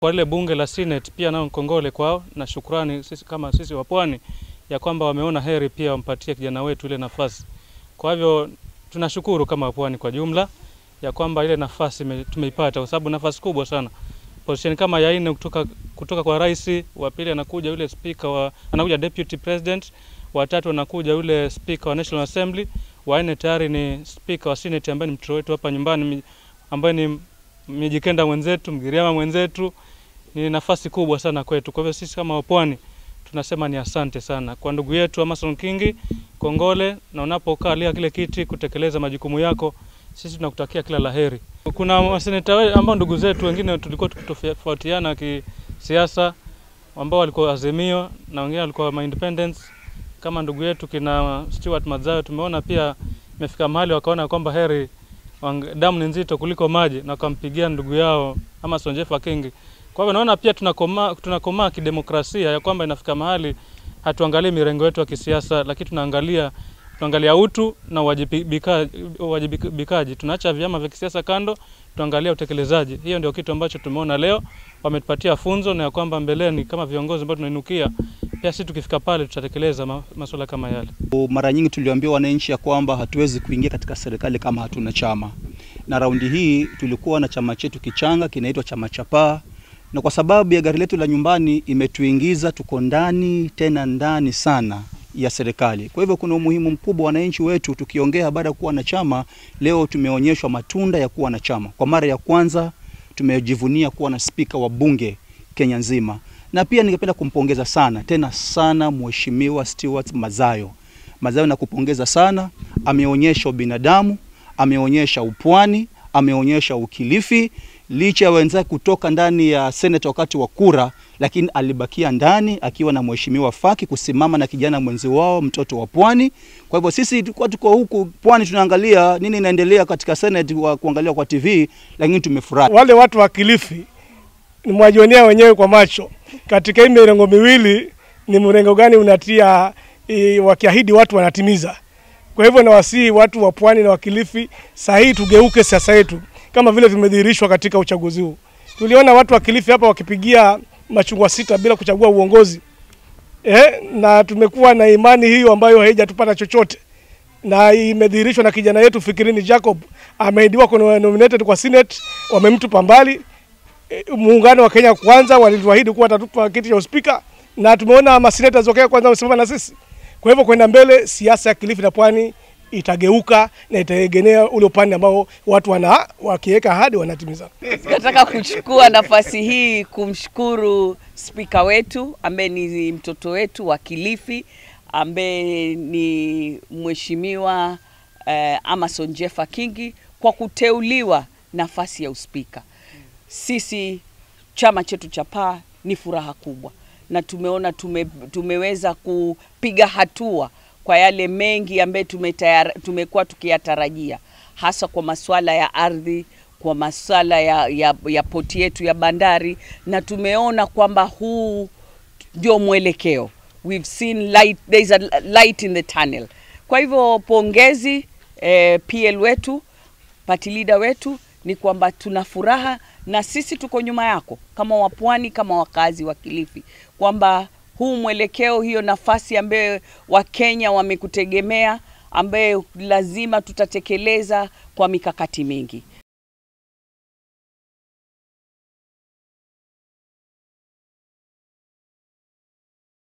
kwa lile bunge la Senate pia nao kongole kwao na shukrani sisi kama sisi wa Pwani ya kwamba wameona heri pia wampatie kijana wetu ile nafasi. Kwa hivyo tunashukuru kama Pwani kwa jumla ya kwamba ile nafasi ime- tumeipata kwa sababu nafasi kubwa sana. Position kama ya nne kutoka, kutoka kwa rais, wa pili anakuja yule speaker wa anakuja deputy president, wa tatu anakuja yule speaker wa National Assembly, wa nne tayari ni speaker wa Senate ambaye ni mtoto wetu hapa nyumbani mi- ambaye ni Mijikenda mwenzetu, Mgiriama mwenzetu. Ni nafasi kubwa sana kwetu. Kwa hivyo sisi kama wapwani tunasema ni asante sana kwa ndugu yetu Amason Kingi, kongole, na unapokaa lia kile kiti kutekeleza majukumu yako, sisi tunakutakia kila laheri. Kuna maseneta we- ambao ndugu zetu wengine tulikuwa tukitofautiana kisiasa, ambao walikuwa Azimio na wengine walikuwa ma independents kama ndugu yetu kina Stewart Madzayo, tumeona pia imefika mahali wakaona kwamba heri wang- damu ni nzito kuliko maji na wakampigia ndugu yao Amason Jeffa Kingi. Kwa hivyo naona pia tunakomaa tunakomaa kidemokrasia ya kwamba inafika mahali hatuangalii mirengo yetu ya kisiasa, lakini tunaangalia tunaangalia utu na uwajibika- uwajibikaji. Tunaacha vyama vya kisiasa kando, tuangalia utekelezaji. Hiyo ndio kitu ambacho tumeona leo, wametupatia funzo na ya kwamba mbeleni kama viongozi ambao tunainukia, pia sisi tukifika pale tutatekeleza ma, masuala kama yale. Mara nyingi tuliambiwa wananchi ya kwamba hatuwezi kuingia katika serikali kama hatuna chama, na raundi hii tulikuwa na chama chetu kichanga kinaitwa chama cha Paa, na kwa sababu ya gari letu la nyumbani imetuingiza, tuko ndani tena ndani sana ya serikali. Kwa hivyo kuna umuhimu mkubwa wananchi wetu, tukiongea baada ya kuwa na chama, leo tumeonyeshwa matunda ya kuwa na chama. Kwa mara ya kwanza tumejivunia kuwa na spika wa bunge Kenya nzima, na pia ningependa kumpongeza sana tena sana Mheshimiwa Stewart Mazayo. Mazayo nakupongeza sana, ameonyesha ubinadamu, ameonyesha upwani, ameonyesha ukilifi, licha ya wenzake kutoka ndani ya seneta wakati wa kura, lakini alibakia ndani akiwa na mheshimiwa Faki kusimama na kijana mwenzi wao mtoto wa pwani. Kwa hivyo sisi tulikuwa tuko huku pwani tunaangalia nini inaendelea katika senate wa kuangalia kwa TV, lakini tumefurahi. wale watu wa Kilifi ni mwajionea wenyewe kwa macho. Katika hii mirengo miwili ni mrengo gani unatia i, wakiahidi watu wanatimiza. Kwa hivyo nawasihi watu wa pwani na wa Kilifi, saa hii tugeuke siasa yetu kama vile vimedhihirishwa katika uchaguzi huu. Tuliona watu wa Kilifi hapa wakipigia machungwa sita bila kuchagua uongozi eh, na tumekuwa na imani hiyo ambayo haijatupata chochote na imedhihirishwa na kijana yetu Fikirini Jacob ameidiwa kwa nominated kwa Senate, wamemtupa mbali. E, Muungano wa Kenya Kwanza walituahidi kuwa watatupa kiti cha uspika na tumeona maseneta wa Kenya Kwanza wamesimama na sisi. Kwa hivyo kwenda mbele, siasa ya Kilifi na Pwani itageuka na itaegemea ule upande ambao watu wana wakiweka ahadi wanatimiza. Nataka kuchukua nafasi hii kumshukuru spika wetu ambaye ni mtoto wetu wa Kilifi ambaye ni mheshimiwa eh, Amason Jeffa Kingi kwa kuteuliwa nafasi ya uspika. Sisi chama chetu cha Paa ni furaha kubwa na tumeona tume, tumeweza kupiga hatua kwa yale mengi ambayo tumetayar- tumekuwa tukiyatarajia hasa kwa masuala ya ardhi, kwa masuala ya, ya, ya poti yetu ya bandari, na tumeona kwamba huu ndio mwelekeo. We've seen light, there is a light in the tunnel. Kwa hivyo pongezi eh, PL wetu party leader wetu ni kwamba tuna furaha na sisi tuko nyuma yako kama wapwani, kama wakazi wa Kilifi, kwamba huu mwelekeo, hiyo nafasi ambayo Wakenya wamekutegemea, ambayo lazima tutatekeleza kwa mikakati mingi.